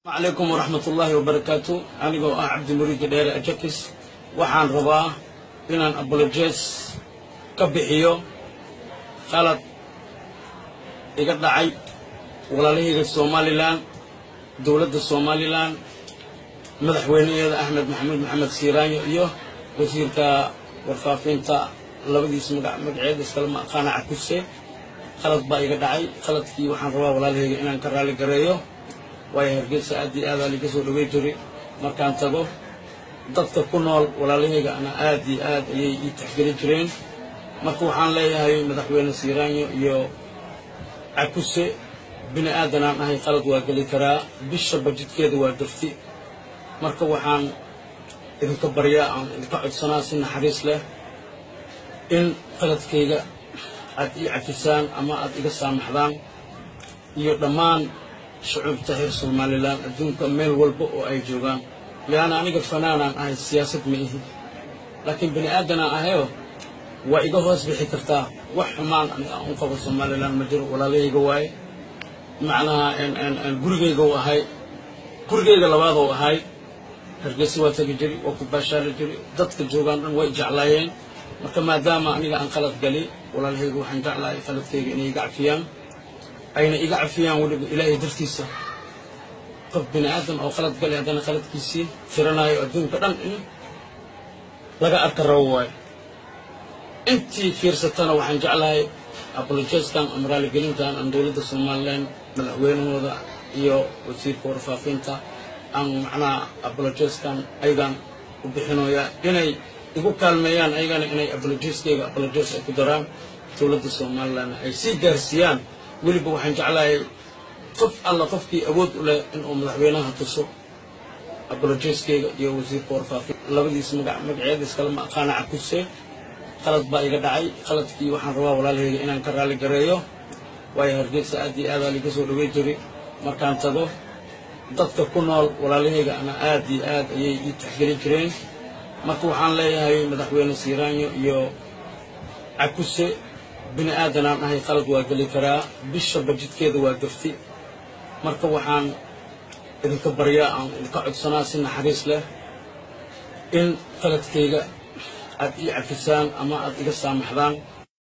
calaykum waraxmat ullaahi wabarakaatu anigoo ah cabdi muriidi dheere ajakis waxaan rabaa inaan abolojes ka bixiyo qalad iga dhacay walaalahayga somalilan dowladda somalilan madaxweynaheeda axmed maxamuud maxamed siiraanyo iyo wasiirka warfaafinta labadiis magac magaceeda iskalama aqaana cakuse qalad baa iga dhacay qaladkii waxaan rabaa walaalahayga inaan ka raali gareeyo waayo hargeysa aad iyo aadaa liga soo dhawey jiray markaan tago dadka ku nool walaalahayga ana aad iyo aad ayay ii taxgelin jireen marka waxaan leeyahay madaxweyne siiraanyo iyo cakuse bini aadanaan ahay qalad waa geli karaa bisha bajidkeeda waa gafti marka waxaan idinka baryaa aan idinka codsanaa si naxariis leh in qaladkayga aad ii cafisaan ama aad iga saamaxdaan iyo dhammaan shucuubta reer somalilan adduunka meel walba oo ay joogaan leanna aniga fanaanaan ahay siyaasad ma ihi laakiin bini aadanaan ahayoo waa iga hoos bixi kartaa wax xumaan aniga aan u qabo somalilan ma jiro walaalahayga waaye macnaha gurigayga u ahay gurigayga labaadou ahay hargeysa waa tegi jiri waa ku baashaali jiri dadka joogaan dhan way jeclaayeen marka maadaama aniga aan qalad gali walaalahayga waxaan jeclahay qaladkayga inay iga cafiyaan ayna iga cafiyaan weliba ilaahay dartiisa qof bini aadan oo qalad galay haddana qaladkiisii firanayo adduunka dhan in laga arka rabo waayo intii fiirsatana waxaan jeclahay abolojeskan ama raaligelintan aan dowladda somalilan madaxweynahooda iyo wasiirka warfaafinta aan macnaha abolojeskan ayagan u bixinoya inay igu kaalmeeyaan ayagana inay abolojiskayga abolojes ay ku daraan dowladda somalilan ay sii gaarsiiyaan weliba waxaan jeclahay qof alla qofkii awood u leh inuu madaxweynaha tuso abolojiskayga iyo wasiirka warfaafin labadiis magac magaceeda iskalama aqaana cakuse qalad baa iga dhacay qaladkii waxaan rabaa walaalahayga inaan ka raali gareeyo waayo hargeysa aad iyo aadaa liga soo dhawey jiray markaan tago dadka ku nool walaalahayga ana aad iyo aad ayay ii taxgelin jireen marka waxaan leeyahay madaxweyne siiraanyo iyo cakuse bini aadanaan ahay qalad waa geli karaa bisha bajidkeeda waa gafti marka waxaan idinka baryaa aan idinka codsanaa si naxariis leh in qaladkayga aad ii cafisaan ama aad iga saamaxdaan